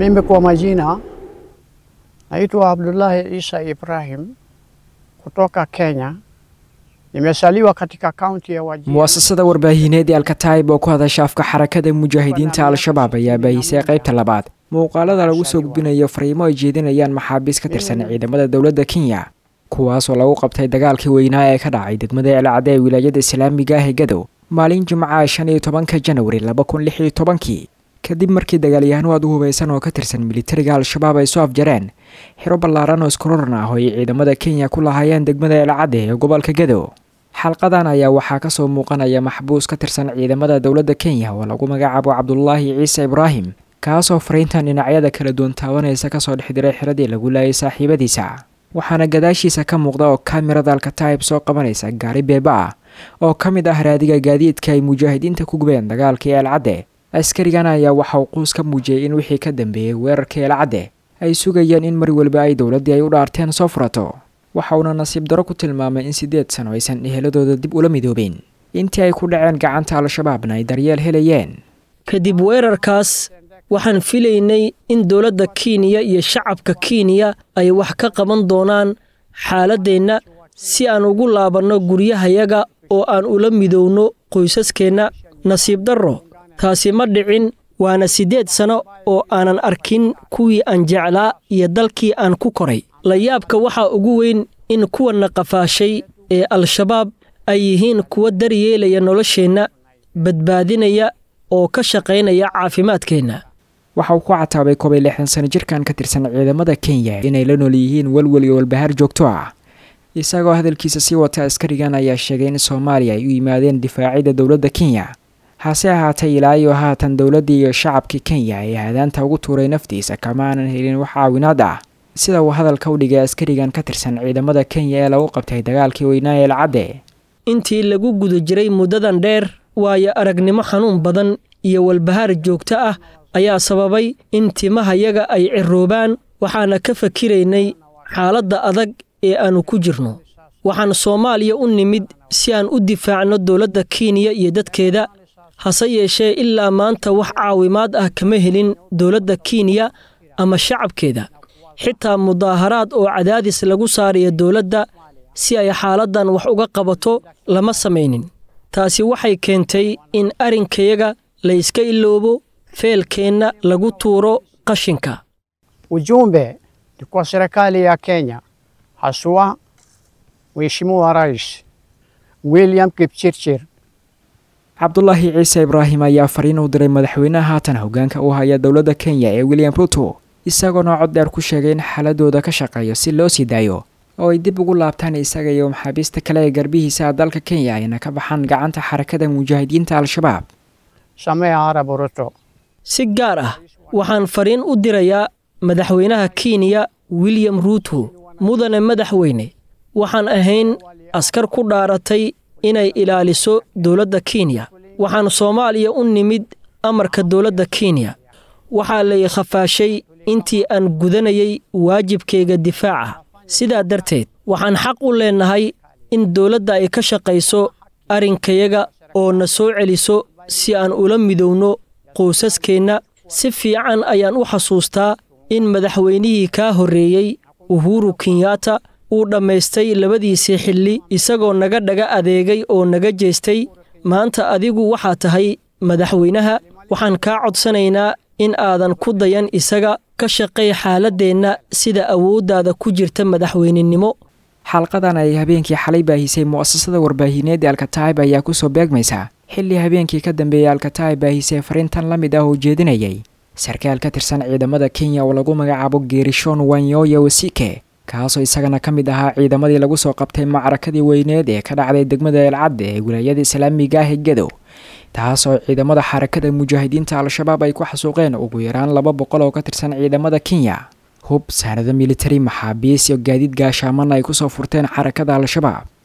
Mimi kwa majina naitwa Abdullahi Isa Ibrahim kutoka Kenya. Nimesaliwa katika kaunti ya Wajir. mu'asasada warbaahineed ee alkataib oo ku hadasha afka xarakada mujaahidiinta al-shabaab ayaa baahisay qaybta labaad muuqaalada lagu soo gudbinayo fariimo ay jeedinayaan maxaabiis ka tirsan ciidamada dowladda kenya kuwaasoo lagu qabtay dagaalkii weynaa ee ka dhacay degmada elcade ee wilaayada islaamiga ah ee gadow maalin jimcaha shan iyo tobanka janwari laba kun lix iyo tobankii kadib markii dagaalyahanno aad u hubaysan oo ka tirsan militariga al-shabaab ay soo afjareen xiro ballaaran oo iskororan ah oo ay ciidamada kenya ku lahaayeen degmada elcade ee gobolka gadow xalqadan ayaa waxaa kasoo muuqanaya maxbuus ka tirsan ciidamada dowladda kenya oo lagu magacaabo cabdulaahi ciise ibraahim kaasoo fariintan dhinacyada kala duwan taabanaysa kasoo dhex diray xiradii lagu laayay saaxiibadiisa waxaana gadaashiisa ka muuqda oo kamirada alkataib soo qabanaysa gaari beeba ah oo ka mid ah raadiga gaadiidka ay mujaahidiinta ku gubeen dagaalkii eelcadde askarigan ayaa waxa uu quus ka muujiyey in wixii ka dambeeyey weerarkii eelcadde ay sugayeen in mar weliba ay dowladdii ay u dhaarteen soo furato waxa uuna nasiib daro ku tilmaamay in siddeed sano aysan eheladooda dib ula midoobeen intii ay ku dhaceen gacanta al-shabaabna ay daryeel helayeen kadib weerarkaas waxaan filaynay in dowladda kenya iyo shacabka kenya ay wax ka qaban doonaan xaaladdeenna si aan ugu laabanno guryahayaga oo aan ula midowno qoysaskeenna nasiib darro taasi ma dhicin waana siddeed sano oo aanan arkin kuwii aan jeclaa iyo dalkii aan ku koray layaabka waxaa ugu weyn in kuwanna qafaashay ee al-shabaab ay yihiin kuwa daryeelaya nolosheenna badbaadinaya oo ka shaqaynaya caafimaadkeenna waxa uu ku cataabay koob iyo lixdan sano jirkan ka tirsan ciidamada kenya inay la nool yihiin welwel iyo walbahaar joogto ah isagoo hadalkiisa sii wata askarigan ayaa sheegay in soomaaliya ay u yimaadeen difaacidda dowladda kenya hase ahaatee ilaa iyo haatan dowladdii iyo shacabkii kenya ee hadaanta ugu tuuray naftiisa kama aanan helin wax caawinaad ah sida uu hadalka u dhigay askarigan ka tirsan ciidamada kenya ee lagu qabtay dagaalkii weynaa ee lacadde intii lagu guda jiray muddadan dheer waayo aragnimo xanuun badan iyo walbahaar joogto ah ayaa sababay in timahayaga ay ciroobaan waxaana ka fakiraynay xaaladda adag ee aannu ku jirno waxaan soomaaliya u nimid si aan u difaacno dowladda kenya iyo dadkeeda hase yeeshee ilaa maanta wax caawimaad ah kama helin dowladda kenya ama shacabkeeda xitaa mudaaharaad oo cadaadis lagu saarayo dowladda si ay xaaladdan wax uga qabato lama samaynin taasi waxay keentay in arrinkayaga la iska iloobo feelkeenna lagu tuuro qashinka Ujumbe ni kwa serikali ya Kenya, haswa Mheshimiwa Rais William Kipchirchir cabdulaahi ciise ibraahim ayaa fariin u diray madaxweynaha haatan hoggaanka u haya dowladda kenya ee william ruto isagoona cod dheer ku sheegay in xaaladooda ka shaqeeyo si loo sii daayo oo ay dib ugu laabtaan isaga iyo maxaabiista kale ee garbihiisa dalka kenya ayna ka baxaan gacanta xarakada mujaahidiinta al-shabaab Samia Arap Ruto. si gaar ah waxaan fariin u dirayaa madaxweynaha kenya william ruuto mudane madaxweyne waxaan ahayn askar ku dhaaratay inay ilaaliso dowladda kenya waxaan soomaaliya u nimid amarka dowladda kenya waxaa lay khafaashay intii aan gudanayay waajibkayga difaaca sidaa darteed waxaan xaq u leennahay in dowladda ay ka shaqayso arrinkayaga oo na soo celiso si aan ula midowno qoysaskeenna si fiican ayaan u xasuustaa in madaxweynihii kaa horreeyey uhuru kenyatta uu dhammaystay labadiisii xilli isagoo naga dhaga adeegay oo naga jeestay maanta adigu waxaa tahay madaxweynaha waxaan kaa codsanaynaa in aadan ku dayan isaga ka shaqay xaaladdeenna sida awooddaada ku jirta madaxweynenimo xalqadan ay habeenkii xalay baahisay mu'asasada warbaahineed ee alkataib ayaa kusoo beegmaysa xilli habeenkii ka dambeeyey alkataib baahisay fariintan la mid ah oo jeedinayay sarkaal ka tirsan ciidamada kenya oo lagu magacaabo geerishon wanyoya wasike kaasoo isagana ka mid ahaa ciidamadii lagu soo qabtay macrakadii weyneed ee ka dhacday degmada eelcadde ee wilaayada islaamiga ah ee gadow taasoo ciidamada xarakada mujaahidiinta al-shabaab ay ku xasuuqeen ugu yaraan laba boqol oo ka tirsan ciidamada kenya hub saanado militari maxaabiis iyo gaadiid gaashaaman ay kusoo furteen xarakada al-shabaab